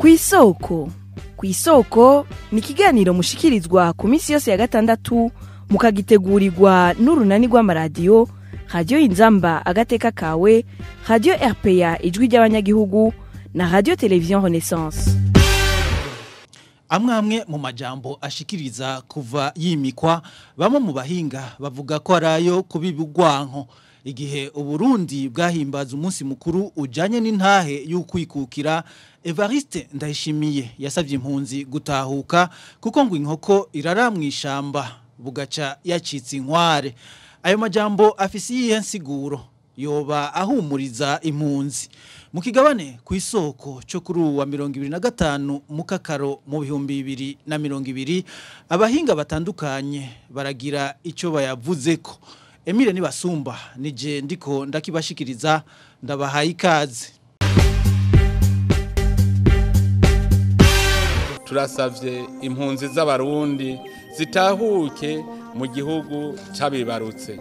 kw'isoko kw'isoko ni ikiganiro mushikirizwa ku minsi yose ya gatandatu mukagitegurirwa n'urunani rw'amaradiyo radiyo inzamba agateka kawe radiyo rpa ijwi ry'abanyagihugu na radiyo televiziyo renaissance amwe amwe mu majambo ashikiriza kuva yimikwa bamwe mu bahinga bavuga ko ari ayo kubiba urwanko igihe uburundi bwahimbaza umunsi mukuru ujanye n'intahe y'ukwikukira evariste ndayishimiye yasabye impunzi gutahuka kuko ngo inkoko irara mu ishamba bugaca yacitse inkware ayo majambo afise iyihe nsiguro yoba ahumuriza impunzi mu kigabane ku isoko cyo kuri ubu wa mirongo ibiri na gatanu mu kakaro mu bihumbi bibiri na mirongo ibiri abahinga batandukanye baragira icyo bayavuze ko emile nibasumba nije ndiko ndakibashikiriza ndabahaye ikaze turasavye impunzi z'abarundi zitahuke mu gihugu c'abibarutse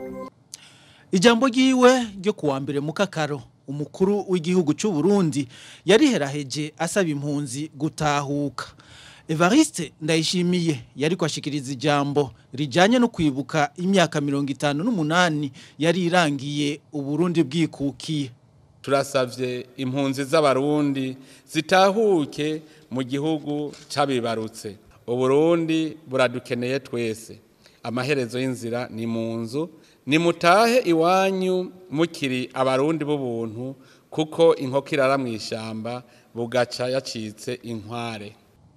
ijambo ryiwe ryo kuwa mbere mu kakaro umukuru w'igihugu cy'u Burundi yariheraheje asaba impunzi gutahuka Evariste ndayishimiye yari kwashikiriza ijambo rijanye no kwibuka imyaka mirongo itanu n'umunani yari irangiye uburundi bwikukiye turasavye impunzi z'abarundi zitahuke mu gihugu c'abibarutse uburundi buradukeneye twese amaherezo y'inzira ni mu nzu nimutahe iwanyu mukiri abarundi b'ubuntu kuko inkoko irara mu ishyamba bugaca yacitse inkware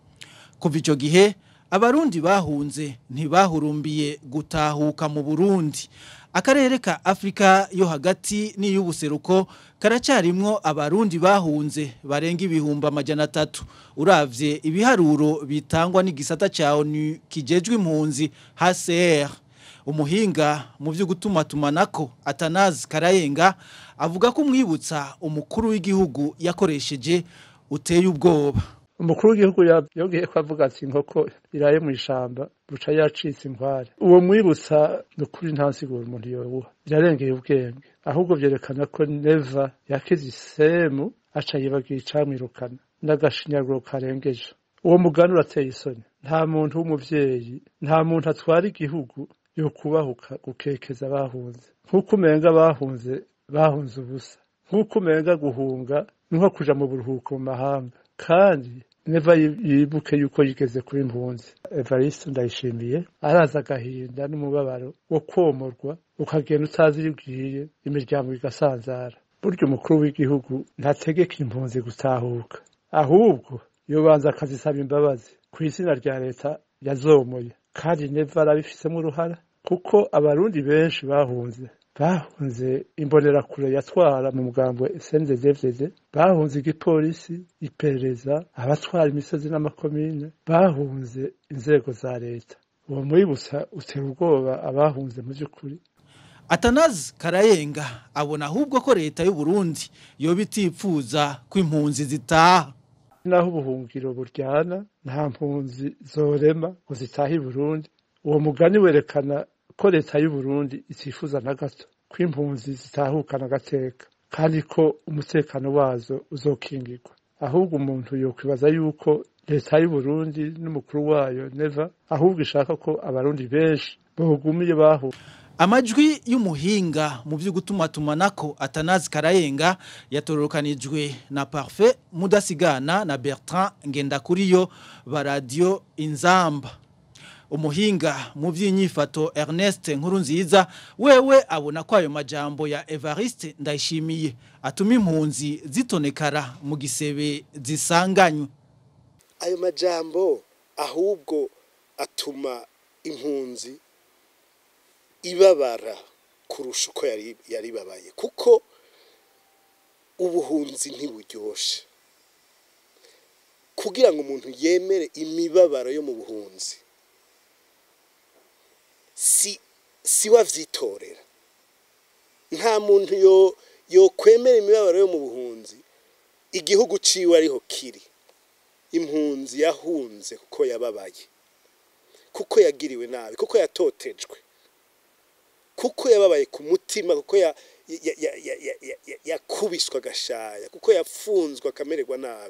kuva icyo gihe abarundi bahunze ntibahurumbiye gutahuka mu burundi akarere ka afurika yo hagati n'iy'ubuseruko karacyarimwo abarundi bahunze barenga ibihumbi amajana atatu uravye ibiharuro bitangwa n'igisata cya onu kijejwe impunzi hcr umuhinga mu byo gutumatumanako atanazi karayenga avuga ko umwibutsa umukuru w'igihugu yakoresheje uteye ubwoba umukuru w'igihugu yabwiye ko avuga ati inkoko iraye mu ishamba buca yacitse inkware uwo mwibutsa ni ukuri nta nsiguro umuntu yobuha birarengeye ubwenge ahubwo byerekana ko neva yakize isemu aca yibagiye icamwirukana n'agashinyaguro karengeje uwo mugani urateye isoni nta muntu w'umuvyeyi nta muntu atwara igihugu yo kubahuka gukekeza bahunze nk'uko umenga bahunze bahunze ubusa nk'uko umenga guhunga ni nko kuja mu buruhuko mu mahanga kandi neva yibuke yuko yigeze kuba impunzi evariste ndayishimiye araza agahinda n'umubabaro wo komorwa ukagenda utazi iyo ugiye imiryango igasanzara burya umukuru w'igihugu ntategeka impunzi gutahuka ahubwo yobanza akazisaba imbabazi ku izina rya leta yazomoye kandi neva arabifisemo uruhara kuko abarundi benshi bahunze bahunze imbonerakure yatwara mu mugambo SNDD bahunze igipolisi iperereza abatwara imisozi n'amakomine bahunze inzego za leta uwo mwibutsa utera ubwoba abahunze mu by'ukuri atanazi karayenga abona ahubwo ko leta y'u Burundi yoba itipfuza ko impunzi zitaha naho ubuhungiro buryana nta mpunzi zorema ngo zitahe i Burundi uwo mugani werekana ko leta y'u Burundi itifuza na gato ko impunzi zitahukana agateka kandi ko umutekano wazo uzokingirwa ahubwo umuntu yokwibaza yuko leta y'u Burundi n'umukuru wayo neva ahubwo ishaka ko abarundi benshi bogumiye bahu amajwi y'umuhinga mu byo gutumatumanako atanazi karayenga yatorokanijwe na Parfait mudasigana na Bertrand Ngendakuriyo ba radio Inzamba umuhinga mu by'inyifato Ernest Nkurunziza wewe abona ko ayo majambo ya Evariste ndayishimiye atuma impunzi zitonekara mu gisebe zisanganywe ayo majambo ahubwo atuma impunzi ibabara kurusha uko yari yaribabaye kuko ubuhunzi ntiburyoshe kugira ngo umuntu yemere imibabaro yo mu buhunzi si si wavyitorera nta muntu yo yo kwemera imibabaro yo mu buhunzi igihugu ciwe ariho kiri impunzi yahunze kuko yababaye kuko yagiriwe nabi kuko yatotejwe kuko yababaye ku mutima kuko yakubiswe agashaya kuko yafunzwe akamererwa nabi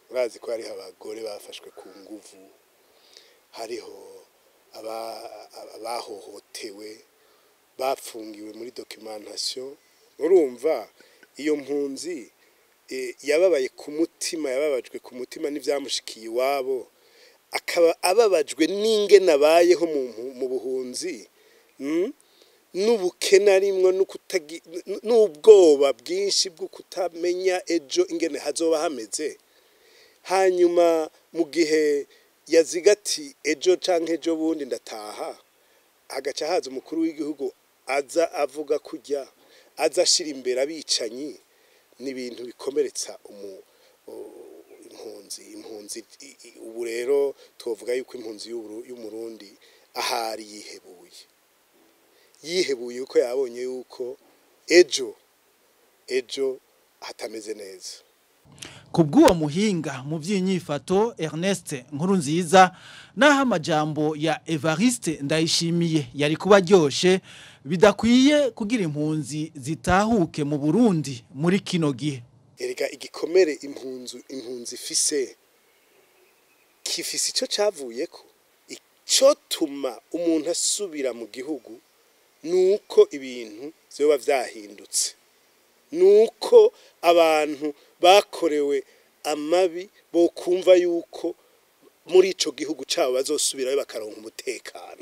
murazi ko hariho abagore bafashwe ku nguvu hariho aba- abahohotewe bapfungiwe muri documentation urumva iyo mpunzi eh, yababaye ku mutima yababajwe ku mutima n'ivyamushikiye iwabo akaba ababajwe n'ingene abayeho mu mpu- mu buhunzi mm? n'ubukene arimwo n'ukutagi- n- n'ubwoba bwinshi bwo kutamenya ejo ingene hazoba hameze hanyuma mu gihe yaziga ati ejo canke ejo bundi ndataha hagaca haza umukuru w'igihugu aza avuga kujya aza ashira imbere abicanyi ni ibintu bikomeretsa umu u- impunzi impunzi i- i- ubu rero tuvuga yuko impunzi y'Uburu- y'umurundi ahari yihebuye yihebuye yuko yabonye yuko ejo ejo hatameze neza ku bw'uwo muhinga mu by'inyifato Ernest Nkurunziza naho amajambo ya Evariste Ndayishimiye yari kuba aryoshe bidakwiye kugira impunzi zitahuke mu Burundi muri kino gihe erega igikomere impunzu impunzi ifise kifise icyo cavuyeko icyo tuma umuntu asubira mu gihugu nuko ibintu vyoba vyahindutse nuko abantu bakorewe amabi bo kumva yuko muri ico gihugu cabo bazosubirayo bakaronka umutekano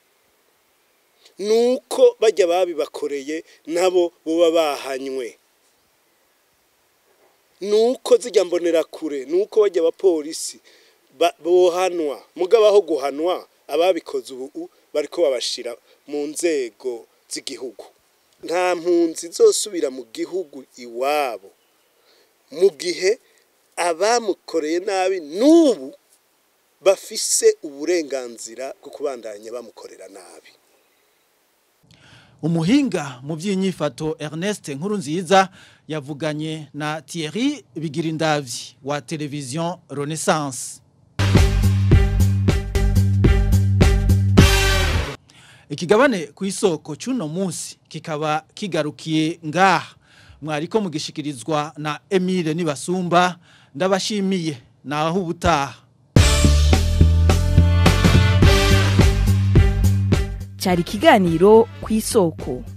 nuko bajya babibakoreye nabo boba bahanywe nuko zijya mbonera kure nuko bajya abapolisi ba- bohanwa mugabaho guhanwa ababikoze ubu bariko babashira mu nzego z'igihugu nta mpunzi zosubira mu gihugu iwabo mu gihe abamukoreye nabi n'ubu bafise uburenganzira bwo kubandanya bamukorera nabi umuhinga mu by'inyifato Ernest Nkurunziza yavuganye na Thierry Bigirindavyi wa televiziyo Renaissance ikigabane ku isoko cy'uno munsi kikaba kigarukiye ngaha mwariko mugishikirizwa na Emile Nibasumba ndabashimiye naho ubutaha cyari ikiganiro ku isoko